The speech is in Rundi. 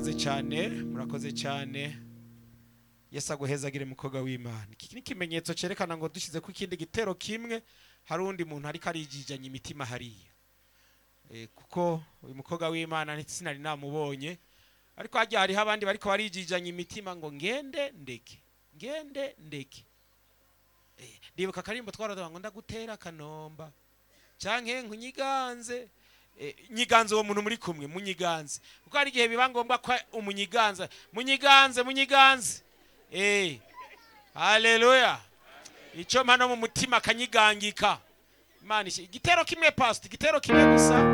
murakoze cyane murakoze cyane yesu aguhezagire mukobwa w'imana iki ni ikimenyetso cyerekana ngo dushyize ku ikindi gitero kimwe hari undi muntu ariko arijijanya imitima hariya Eh, kuko uyu mukobwa w'imana sinari namubonye ariko hajya hariho abandi bariko barijijanya imitima ngo ngende ndeke ngende ndeke Eh, ndibuka akarimbo twaravuga ngo ndagutera kanomba canke nkunyiganze Eh, nyiganze uwo muntu muri kumwe munyiganze kuko hari igihe biba ngombwa ko umunyiganza munyiganze munyiganze eh haleluya ico mpano mu mutima kanyigangika imana ishi- igitero kimwe past igitero kimwe gusa